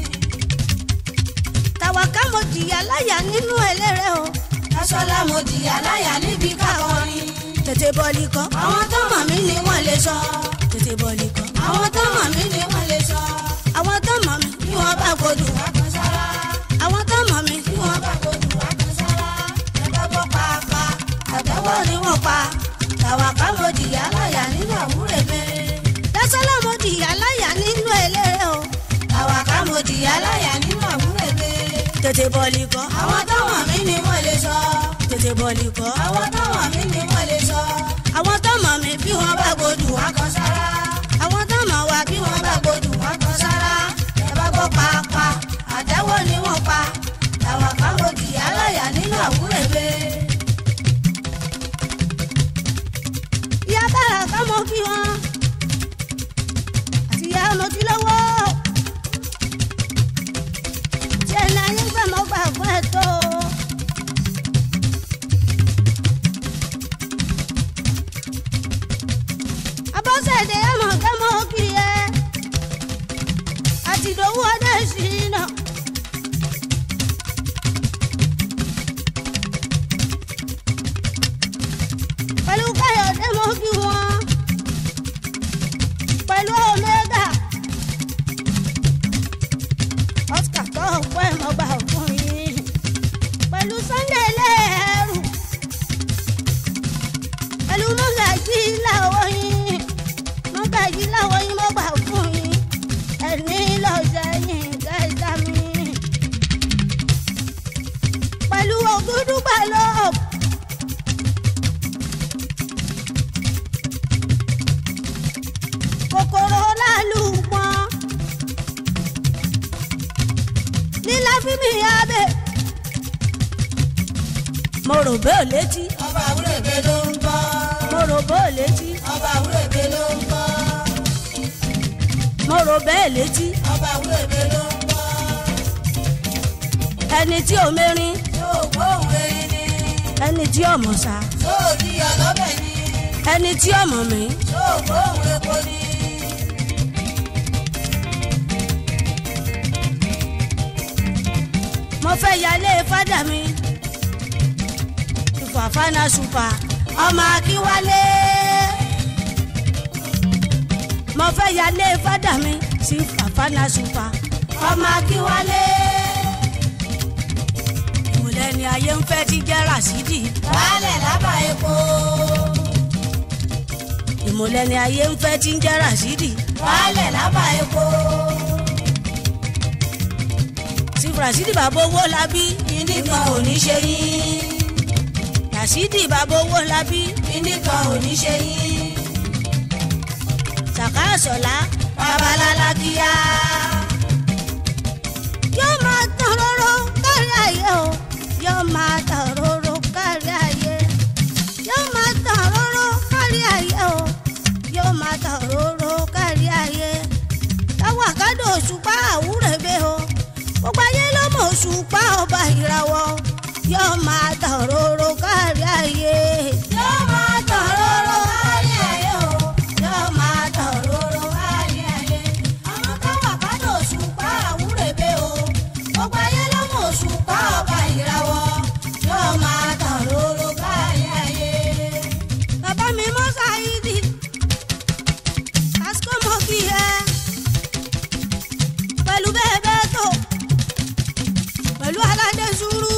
tàwọn ká mo jìyà láyà nínú eléré o. Tẹ́sọ́lá mo jìyà láyà níbi kákọrin. tètè bọ́ọ̀lì kan. Àwọn tó mọ̀ mí ni wọ́n lè sọ. tètè bọ́ọ̀lì kan. Àwọn tó mọ̀ mí ni wọ́n lè sọ. àwọn tó mọ̀ mí Bí wọ́n bá gbódù wá kan sára. àwọn tó mọ̀ mí Bí wọ́n bá gbódù wá kan sára. Ẹ bá gbọ́ pàápàá. Àtẹ́wọ́ ni wọ́n pa. Tàwa ká mo jìyà láyà nínú àwúrẹ̀ bẹ́ẹ̀. tẹ́sọ́lá mo jìyà láyà nínú eléré o. Tàwa ká mo jìyà láyà nínú àwúrẹ̀ bẹ́ẹ̀. tètè bọ́ọ̀lì kan. Àwọn tó mọ̀ mí ni wọ́n lè sọ. tètè bọ́ọ̀lì kan. Àwọn tó mọ̀ mí ni wọ́n lè sọ. àwọn tó mọ̀ mí Bí wọ́n bá gbódù wá kan sára. àwọn tó mọ̀ wá bí wọ́n bá gbódù wá kan sára ẹ bá gbọ́ pàápàá àtẹ́wọ́ ni wọ́n pa làwọn kan mo jìyà láyà nínú àwúrẹ́bẹ́. ìyá bára ká mo bí wọn. àti ìyá mo ti lọ́wọ́. tí ẹni ayé ń gbà mọ́ gbà fún ẹ̀ tó. abọ́sẹ̀dé ẹ̀mọ̀ ká mo kiri ẹ̀. àti ìdòwú ọdẹ ìṣìnà. pẹ̀lú káyọ̀dé mo kí wọn. pẹ̀lú omega. oscar tó ọ̀pọ̀ ẹ̀ mọ́ gbà fún yín. pẹ̀lú sunday lẹ́ẹ̀rù. pẹ̀lú mọ́gàjì láwọ̀ yín. mọ́gàjì láwọ̀ yín mọ́ gbà fún yín. ẹni lọ́sẹ̀ yín kẹta mi. pẹ̀lú ògúdùgbà lọ́ọ̀bù. kòkòrò lálùpọ̀n lílá fímì abẹ. mo rò bẹ́ẹ̀ létí ọba àwúrẹ́bẹ́ ló ń bọ́ mo rò bẹ́ẹ̀ létí ọba àwúrẹ́bẹ́ ló ń bọ́ mo rò bẹ́ẹ̀ létí ọba àwúrẹ́bẹ́ ló ń bọ́ ẹni tí ò mérin yóò gbóhùn erin ni ẹni tí ò mọ̀ sá yóò di ọlọ́bẹ̀ ni ẹni tí ò mọ̀ mí yóò gbóhùn epo ni. mo fẹ́ yálé fádà mi ìfàfánà ṣùpà ọmọ akínwálé mo fẹ́ yálé fádà mi sí fàfánà ṣùpà ọmọ akínwálé ìmùlẹ̀ ni ayé ń fẹ́ ti jẹ́ ràṣídì baálẹ̀ lábà epo ìmùlẹ̀ ni ayé ń fẹ́ ti jẹ́ ràṣídì baálẹ̀ lábà epo sí ràṣídì bàbá owó labí kíní kan ò ní ṣe yín ràṣídì bàbá owó labí kíní kan ò ní ṣe yín sàkáàsọ̀lá babalala kíá yóò máa tàn róró kárí ayé o yóò máa tàn róró kárí ayé yóò máa tàn róró kárí ayé o yóò máa tàn róró kárí ayé táwọn àkádò òṣùpá àwúrẹ́bẹ̀ o gbogbo ayé ló mọ̀ òṣùpá ọba ìràwọ̀ yóò máa tàn róró kárí ayé yóò máa tàn róró kárí ayé o yóò máa tàn róró kárí ayé àwọn táwọn àbádọ òṣùpá àwúrẹ́bẹ̀ o gbogbo ayé ló mọ̀ òṣùpá ọba ìràwọ̀ yóò máa tàn róró kárí ayé. bàbá mi mọ́ sáyidi àsìkò mọ́ kí ẹ pẹ̀lú bẹ́ẹ̀ bẹ́ẹ̀ tó pẹ̀lú aládé sùúrù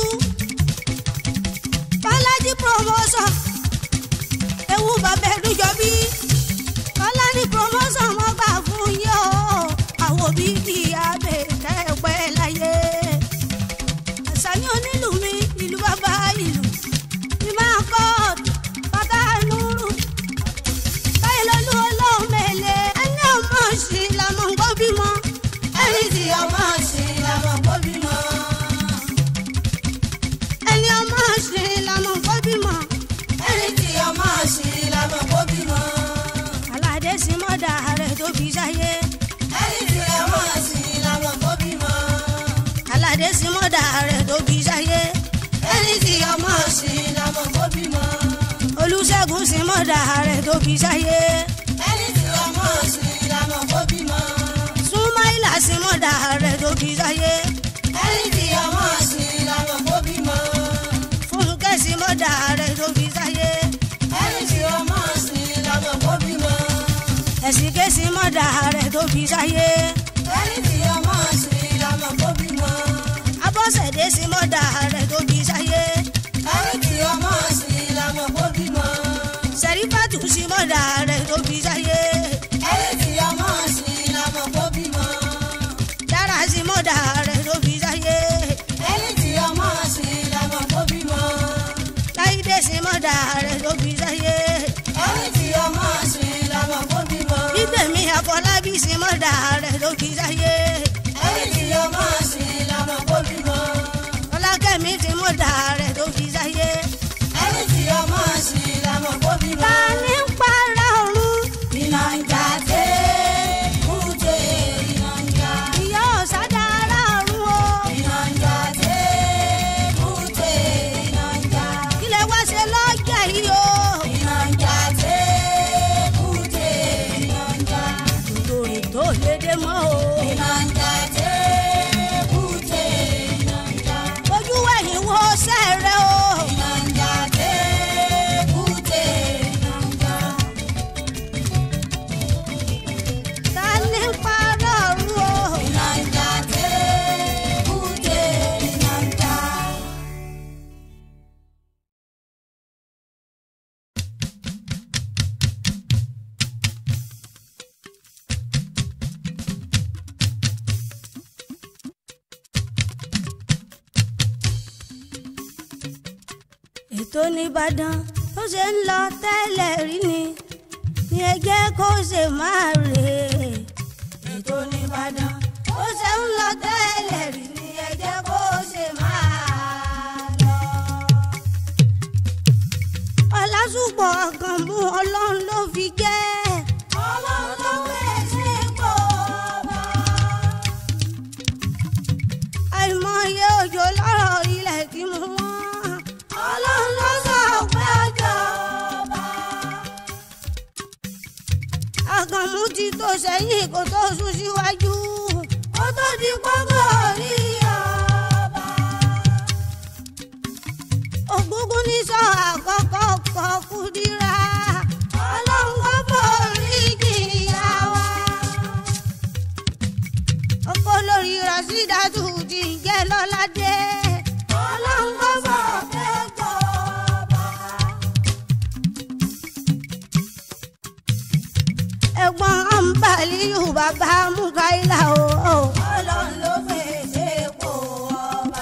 bọ́lájí promotion ewu bàbá ẹ̀dújọ́bí bọ́lájí promotion wọ́n gbà fún yín o àwọn òbí bí abẹ́ kẹ́ẹ̀pẹ́ láyé àṣàyàn onílù mi ìlú bàbá ìlú ní máa kọ́ bàbá nùrù báyìí lọ́lú ọlọ́run mẹ́lẹ̀ ẹni ọmọ sí làmọ́ ń gbọ́ bímọ ẹni tí ọmọ sí làwọn kó bímọ. ẹni ọmọ sí làmọ́ ń gbọ́ bímọ ẹni tí ọmọ sí làwọn kó bímọ. aládé sí mọ́dà rẹ̀ tó fi sáyé ẹni tí ọmọ sí làwọn kó bímọ. aládé sí mọ́dà rẹ̀ tó fi sáyé ẹni tí ọmọ sí làwọn kó bímọ. olùṣègùn sí mọ́dà rẹ̀ tó fi sáyé ẹni tí ọmọ sí làwọn kó bímọ. súnmáìlà sí mọ́dà rẹ̀ tó fi sáyé ẹni tí ọmọ sí làwọn kó bímọ. fúnkẹ́ sí mọ́dà rẹ̀ tó fi sáyé ẹni tí ọmọ sí làwọn kó bímọ. ẹ̀sìnké sí mọ́dà rẹ̀ tó fi sáyé ẹni tí ọmọ sí làwọn kó bímọ. abọ́sẹ̀dé sí mọ́dà rẹ̀ tó fi sáyé ẹni tí ọmọ sí làwọn kó bímọ. sẹ̀rífàtù sí mọ́dà rẹ̀ tó fi sáyé ẹni tí ọmọ sí làwọn kó bímọ. dára sí mọ́dà rẹ̀ tó fi sáyé ẹni tí ọmọ sí làwọn kó bímọ. láìdé sí mọ́dà rẹ̀ tó fi sáyé ẹni tí ọmọ sí làwọn kó bímọ. bídèmí àfọlábí sí mọ́dà rẹ̀ tó fi sáyé ẹni tí ọmọ sí làwọn kó bímọ. ọlákẹ́mi sí mọ́dà rẹ̀ tó fi sáyé ẹni tí ọmọ sí làwọn kó bímọ. ta ní ń para ọ̀run iná ń jà dé kúté iná ń jà. ìyá ọ̀sádà ara ọ̀run o iná ń jà dé kúté iná ń jà. ilé wá ṣe lọ́jà yìí o iná ń jà dé kúté iná ń jà. lórí tó lédè mọ́ o iná ń jà dé kúté iná ń jà. ojú wẹ̀yìn wo sẹ́rẹ̀ o iná ń jà dé kúté iná ń jà. ta ní ń para ọ̀run o. iná ń jà dé kúté iná ń jà. ètò nìbàdàn tó ṣe ń lọ tẹ́lẹ̀ rí ni ní ẹ jẹ́ kó ṣe máa rè é. ètò nìbàdàn tó ṣe ń lọ tẹ́lẹ̀ rí ni ẹ jẹ́ kó ṣe máa lọ. ọlásùpọ̀ ọkàn mú ọlọ́run ló fi jẹ́. ọlọ́run ló fẹ́ sí ipò ọba. àìmọye òjò lọ́rọ̀ ilẹ̀ tí mo wọ́n. ọlọ́run ló sọ pé ọjọ́ ọba. àkànmú ti tó sẹ́yìn kó tó sún síwájú. ó tó di pọ́ngọ́ orí ọba. bàbá Mukaila o. ọlọ́run ló fèsì epo ọba.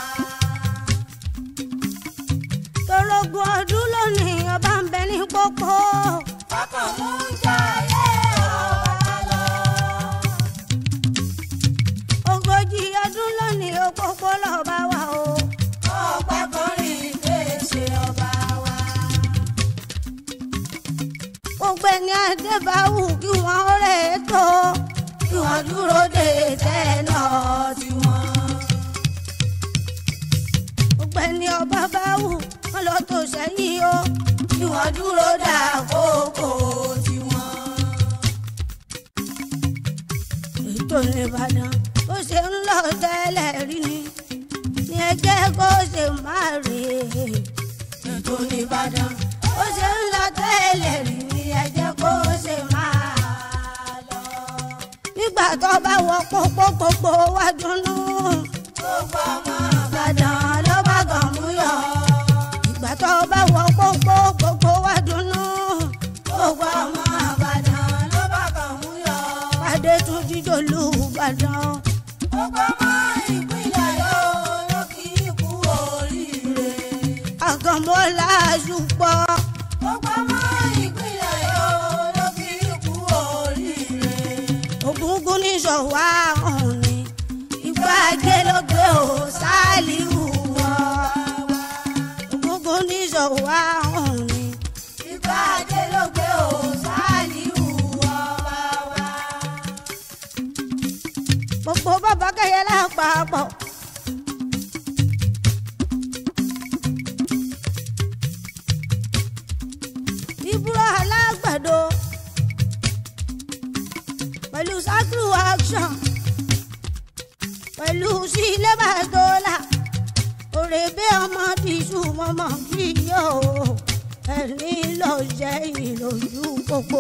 torógun ọdún lónìí ọba ń bẹ ní pópó. ọkàn mú jayé ọba lọ. ogójì ọdún lónìí òpópó lọ́ba wa o. ọ̀pá kan rìn fèsì ọba wa. gbogbo ẹni adébáwù kí wọ́n rẹ̀ tó. kí wọ́n dúró de tẹ́nà tiwọn. gbogbo ẹni ọba báwù wọ́n lọ tó sẹ́yìn o. kí wọ́n dúró dà kókó tiwọn. ètò ìbàdàn bó ṣe ń lọ tẹ́lẹ̀ rí ni ní ẹjẹ́ kó ṣe máa rè é. ètò nìbàdàn bó ṣe ń lọ tẹ́lẹ̀ rí ni ẹjẹ́ kó ṣe máa lọ. nígbà tó bá wọ pópó gbogbo wa dùnnú. gbogbo ọmọ ìbàdàn ló bá gàn mú yọ. ìgbà tó bá wọ pópó gbogbo wa dùnnú. gbogbo ọmọ àbàdàn ló bá kàn mú yọ. pàdé tún jíjó lù ìbàdàn. gbogbo ọmọ ìpínlẹ̀ yóò ló kí ikú oríire. àgànmọ́lá ṣùpọ̀. gbogbo ọmọ ìpínlẹ̀ yóò ló kí ikú oríire. ògúngún ní ṣọ̀wá ọ̀hún ni ìgbà ajé ló gbé o ṣáàlìwù wọ. ògúngún ní ṣọ̀wá ọ̀hún ni ìgbà ajé ló gbé o Sàlíù ọba wa. gbogbo bàbá kẹyẹ lápapọ̀. ìbúrò alágbàdo pẹ̀lú sakiru action pẹ̀lú sílẹ̀ bàtọ́là òrèbé ọmọ bíṣù mọ́mọ́ kí yóò ẹni lọ jẹ́ ìlòjú gbogbo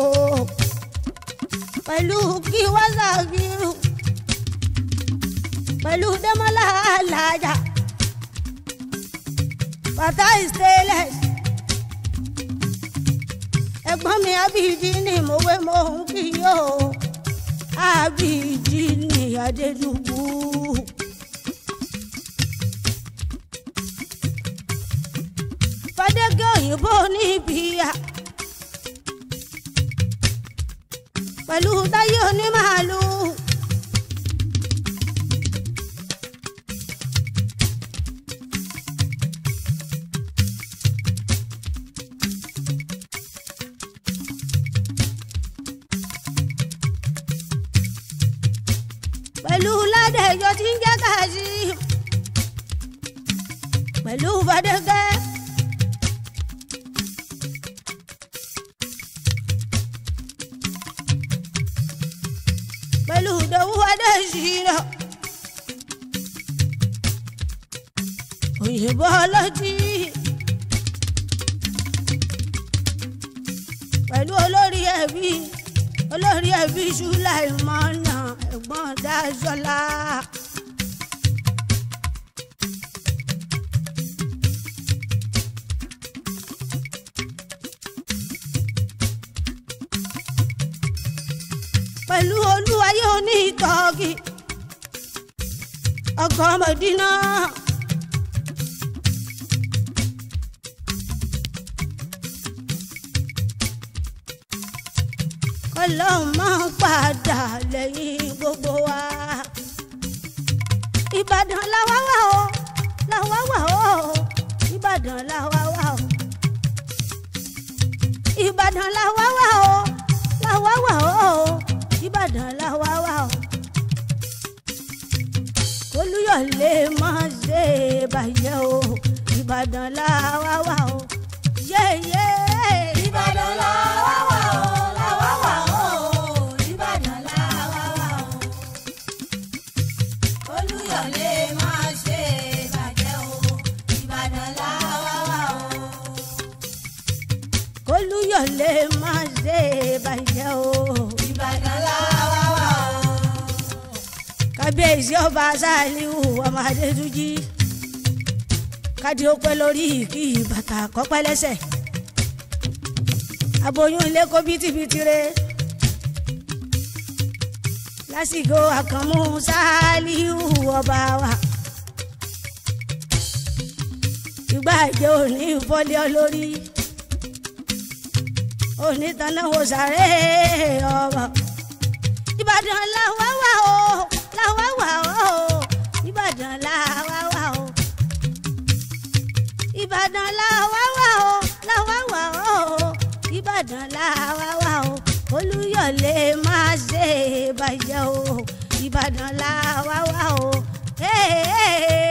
pẹ̀lú kí wáṣàkìrù pẹ̀lú dẹ́mọ́lá alájà bàtà stainless ẹ̀gbọ́n mi abidi ni mòwe mò ń kí yóò abidi ni adédùbù. fàdégé òyìnbó níbíyà pẹ̀lú táyé onímàálù. pẹ̀lú ládẹ́jọ́ tí ń jẹ́ káàsì pẹ̀lú fàdégé. pẹ̀lú ìdòwú adéṣirò òyìnbó ọlọ́tí pẹ̀lú olórí ẹbí olórí ẹbí Sùláìmọ́nà ẹ̀gbọ́n Dáṣọlá. pẹ̀lú olúwayé onítọ́gì ọkọ̀ mọ̀dínà. kọlọ́hún máa ń padà lẹ́yìn gbogbo wa. ìbàdàn làwa wà o làwa wà o ìbàdàn làwa wà o. ìbàdàn làwa wà o làwa wà o ìbàdàn làwa wà o. olúyọ̀lé máa ṣe bàjẹ́ o ìbàdàn làwa wà o. yéyé Ìbàdàn la wá wà o, la wá wà o, Ìbàdàn la wá wà o. Olúyọ̀lé máa ṣe bàjẹ́ o, Ìbàdàn la wá wà o. olúyọ̀lé máa ṣe bàjẹ́ o. Ìbàdàn la wá wà o. kábíyèsí ọba Sàlíù ọmọ Adétúnjì kádì ó pẹ́ lórí kí bàtà kọ́pẹ́ lẹ́sẹ̀ aboyún ilé kó bítíbitì re lásìkò àkànmú sáálíù ọba wa. ìgbà ìjẹ́ òní ìfọ́lé olórí òní tanáwó sáré ọba. ìbàdàn làwa wà o làwa wà o ìbàdàn làwa wà o ìbàdàn làwa wà o làwa wà o ìbàdàn làwa wà o olúyọ̀lé má ṣe bàjẹ́ o ìbàdàn làwa wà o. Hey, hey, hey.